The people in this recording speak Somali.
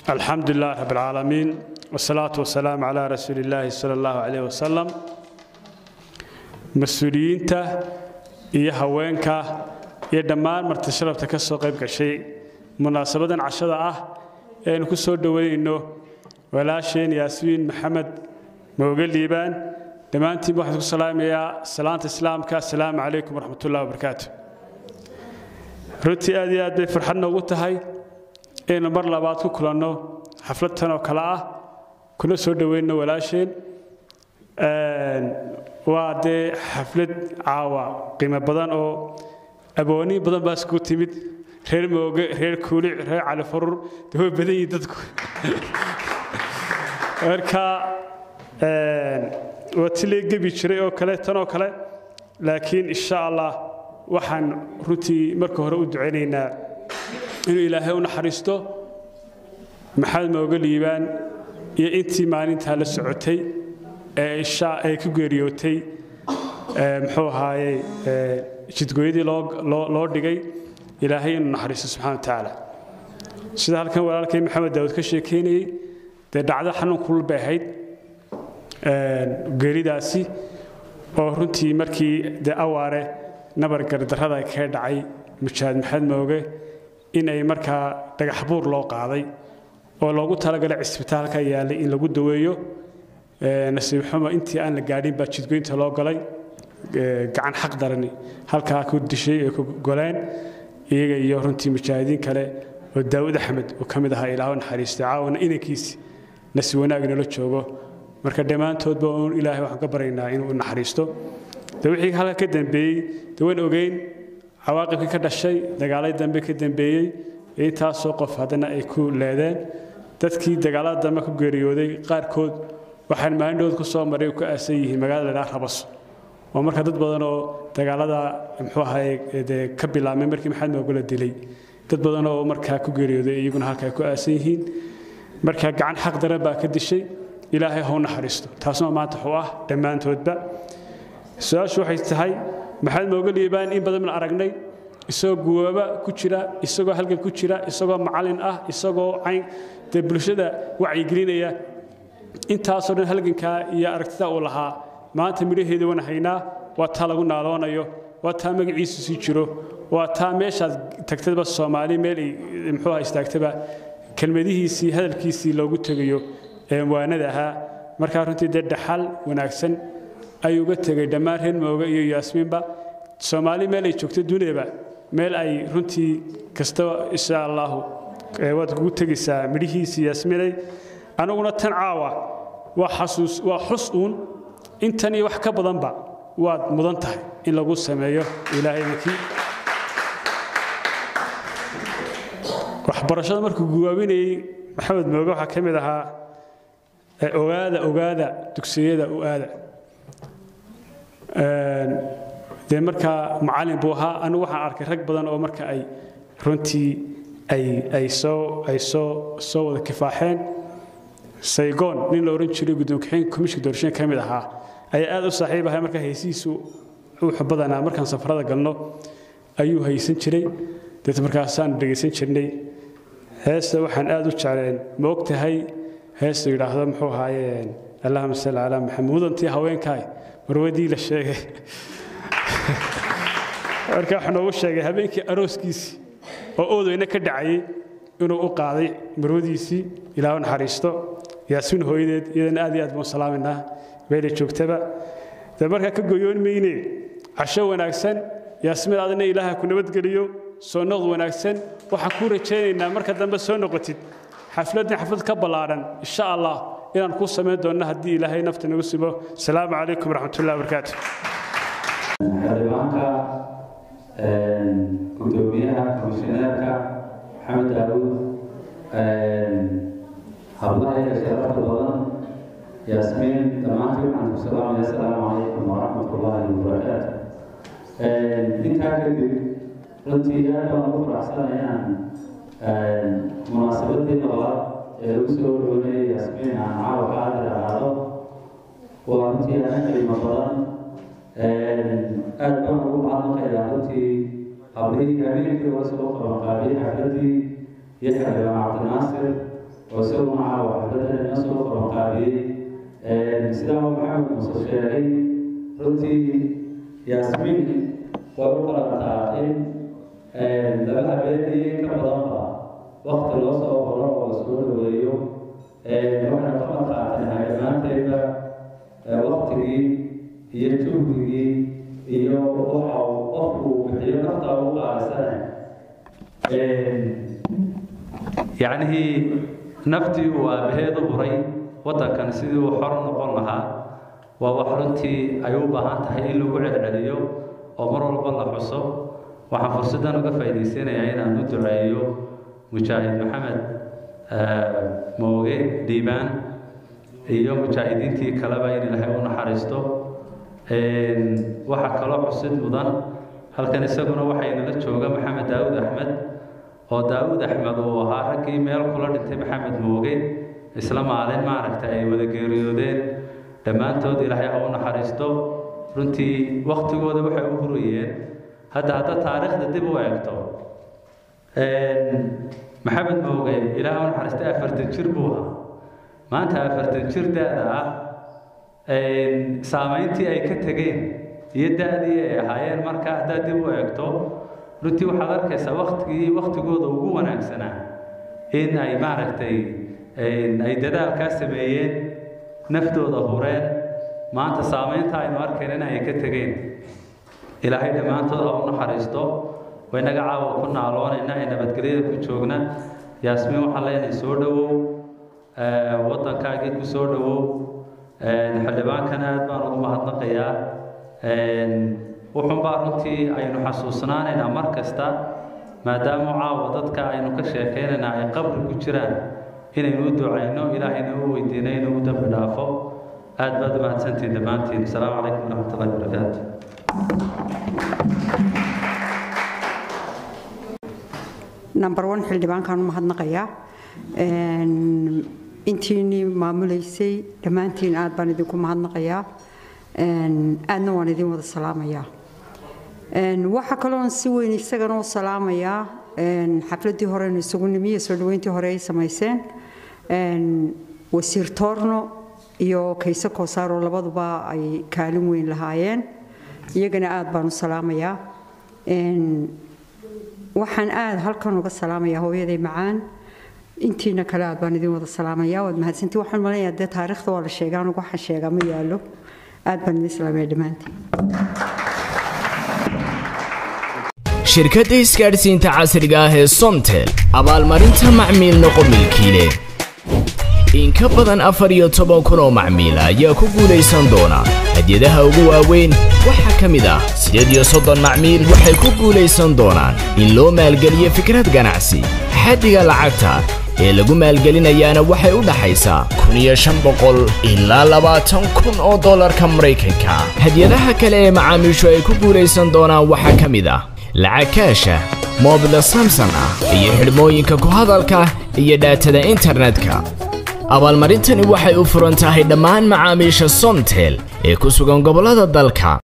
alxamdu lilah rab alcaalamiin wsalaatu wasalaamu calaa rasuuli illaahi sala allahu caleyh wasalam mas-uuliyiinta iyo haweenka iyo dhammaan marti sharafta ka soo qayb gashay munaasabadan cashada ah ee aynu ku soo dhoweynayno walaasheen yaasmiin maxamed mooge liibaan dhammaantiin waxaan ku salaamayaa salaanta islaamka assalaamu calaykum waraxmatullahi wabarakaatu runtii aad iyo aad bay farxad noogu tahay inaynu mar labaad ku kulanno xaflad tan oo kale ah kuna soo dhoweynno walaasheen waa dee xaflad caawa qiimo badan oo abooniin badan baa iskugu timid reer mooge reer kuulic reer cali furur dee way badan yihiin dadku marka waa ti lee gebi jiray oo kale tan oo kale laakiin insha allah waxaan runtii marka hore u ducaynaynaa inuu ilaahay u naxariisto maxamed mooge liibaan iyo intii maalintaa la socotay ee isha ay ku geeriyootay muxuu ahaayey jidgooyadii loo dhigay ilaahay inuu naxariisto subxana wa tacaala sida halkan walaalkay maxamed daawud ka sheekeynayey dee dhacdo xanuun kulul bay ahayd geeridaasi oo runtii markii dee awaare nabar gardarrada kaga dhacay mujaahid maxamed mooge in ay markaa dhagax buur loo qaaday oo loogu talagalay cisbitaalka yaallay in lagu daweeyo nasiib xumo intii aan la gaadhin baa jidgoynta loo galay gacan xaq darani halkaa ku dishay ee ku goleen iyaga iyo runtii mujaahidiin kale oo daawud axmed uu ka mid ahaa ilaahu naxariistay caawana inankiisi nasi wanaag nala joogo marka dhammaantoodba uun ilaahay waxaan ka baryaynaa inuu naxariisto de wixii halka ka dambeeyey de waan ogeyn cawaaqibkii ka dhashay dagaalay dambe ka dambeeyey intaasoo qof haddana ay ku leedeen dadkii dagaalada dambe ku geeriyooday qaarkood waxaan maalindhood ku soo maray ku aasan yihiin magaalada ladhaa rabaso oo marka dad badan oo dagaalada muxuu ahaye dee ka bilaabmay markii maxamed moogula dilay dad badan oo markaa ku geeriyooday iyaguna halka ay ku aasan yihiin marka gacan xaq daran baa ka dishay ilaahay ha u naxariisto taasna maanta wuxuu ah dhammaantoodba su-aashu waxay tahay maxamed mooge liibaan in badan baan aragnay isagoo guwaaba ku jira isagoo halgan ku jira isagoo macalin ah isagoo cayn dee bulshada wacyigelinaya intaasoo dhan halgankaa iyo aragtida uu lahaa maanta midhaheeda wan haynaa waa taa lagu naaloonayo waa taa magaciisu sii jiro waa taa meeshaad tagtaba soomaali meel ay muxuuha istaagtaba kelmadihiisii hadalkiisii loogu tegayo ee waanada ahaa markaa runtii dee dhaxal wanaagsan ayuu uga tegay dhammaan reer mooge iyo yaasmiinba soomaali meel ay joogto duniyaba meel ay runtii kastaba insha allahu waad kugu tegaysaa midhihiisii yaasminay aniguna tan caawa waa xasuus waa xus uun intan iyo wax ka badanba waad mudan tahay in lagu sameeyo ilaahay idinkii waxbarashada markuu guwaabinayey maxamed mooge waxaa ka mid ahaa ogaada ogaada dugsiyada u aada dee markaa macalin buu ahaa anigu waxaan arkay rag badan oo marka ay runtii ay ay soo ay soo soo wada kifaaxeen saygoon nin la odhan jiray guddoonkaxeen komishinka doorashooyin ka mid ahaa ayaa aad u saaxiib ahay markaa haysihiisu wuxuu badanaa markaan safarada galno ayuu haysan jiray deet markaasaanu dhegaysan jirnay heesta waxaan aad u jecleen ma og tahay heesta yidhaahdo muxuu ahaayeen allahuma salli calaa maxamed mudantii haweenkaay marwadii la sheegay marka waxaa noogu sheegay habeenkii arooskiisii oo oodeyna ka dhacayay inuu u qaaday marwadiisii ilaahu naxariisto yaasmin hooyadeed iyadana aad iyo aad baan salaaminaa meelay joogtaba de markaa ka goyoon mayne casho wanaagsan yaasmin adina ilaaha ku nabadgeliyo soo noqd wanaagsan waxaan kuu rajaynaynaa marka dambe soo noqotid xafladdan xaflad ka ballaadhan insha allah inaan kuu samayn doonno haddii ilaahay nafta nagu sibo asalaamu calaykum waraxmatullahi wabarakaatu xildhibaanka gudoomiyaha komishineerka maxamed daawud hablaha iyo sharafta badan yaasmiin dhammaantiin waxaan ku salaamaya asalaamu calaykum waraxmat ullaahi wabarakaatu intaa kadib runtii aad baan ugu faraxsanaya inaan munaasabadii labaad ee lagu soo dhoweeyay yaasmiin aan caawa qaadir ahaado waa runtii aana qiimo badan aad baan ugu mahadnaqayaa runtii hablihii habeenkii hore soo qabanqaabiyey xafladii iyo xildhibaan cabdinaasir oo isaguna caawa xafladda inoo soo qabanqaabiyey sidaa maxamed muuse sheegay runtii yaasmiin way u qalantaa in laba habeen iyo in ka badanba wakti loo soo qoro oo la soo dhaweeyo waxaynu ka marqaatinahay dhammaanteedba waktigii iyo juhdigii iyo waxa uu qofku uu bixiyo naftaa u qaalisane yacnihii naftii uu aabaheed u huray waddankan sidii uu xor noqon lahaa waa wax runtii ay u baahan tahay in lagu celceliyo oo mar walba la xuso waxaan fursaddan uga faa'iidaysanayaa inaan u duceeyo mujaahid maxamed mooge dhiibaan iyo mujaahidiintii kaleba in ilaahay u naxariisto waxaa kaloo xusid mudan halkan isaguna waxaynala jooga maxamed daawud axmed oo daawud axmed uu ahaa raggii meel kula dhintay maxamed mooge isla maalin maaragtay ay wada geeriyoodeen dhammaantood ilaahay ha u naxariisto runtii waktigooda waxay u hurayeen hadda hadda taariikhda dib u eegto maxamed mooge ilaah u naxariistay afartan jir buu ahaa maanta afartan jir da-da ah saamayntii ay ka tegeen iyo da-dii ay ahaayeen marka haddaad dib u eegto runtii waxaad arkaysaa waktigii waktigooda ugu wanaagsanaa in ay maaragtay ay dadaalkaa sameeyeen naftooda hureen maanta saamaynta aynu arkaynana ay ka tegeen ilaahay dhammaantood ha u naxariisto waynaga caawa ku naaloonayna ee nabadgelyada ku joogna yaasmiin waxaan leenahay soo dhowow waddankaagii ku soo dhowow xildhibaankana aad baan ugu mahadnaqayaa wuxuunbaa runtii aynu xasuusnaanaynaa mar kasta maadaama caawa dadka aynu ka sheekaynaynaa ay qabri ku jiraan inaynu u ducayno ilaahayna u weydiino inuu u dambi dhaafo aad baad u mahadsantihin dhammaantiin asalaamu calaykum waraxmat ullahi wabarakaatu number one xildhibaankaan u mahadnaqayaa intiinii maamulaysay dhammaantiin aad baan idinku mahadnaqayaa aadna waan idin wada salaamayaa waxaa kaloon si weyn isagana u salaamayaa xafladdii horeynu isugu nimiye soo dhaweyntii hore ay samayseen wasiir toorno iyo kayse koosaaroo labaduba ay kaalin weyn lahaayeen iyagana aad baan u salaamayaa waxaan aad halkan uga salaamayaa hooyaday macaan intiina kale aad baan idin wada salaamayaa waad mahadsantii waxaan malaya dee taariikhda waa la sheegaa anugu waxaan sheegaa ma yaallo aad baan idin salaamaya dhammaantiin shirkadda isgaadhsiinta casriga ah ee somtel abaalmarinta macmiil noqo milkiile in ka badan afar iyo toban kun oo macmiila ayaa ku guulaysan doona hadyadaha ugu waaweyn waxaa ka mid ah siddeed iyo soddon macmiil waxay ku guulaysan doonaan in loo maalgeliyo fikrad ganacsi xaddiga lacagta ee lagu maalgelinayaana waxay u dhaxaysaa kun iyo shan boqol ilaa labaatan kun oo dollarka maraykanka hadyadaha kale ee macaamiishu ay ku guulaysan doonaan waxaa ka mid ah lacag kaasha moobila samson ah iyo xidhmooyinka ku hadalka iyo dhaatada internetka abaalmarintani waxay u furan tahay dhammaan macaamiisha somtel ee ku sugan gobollada dalka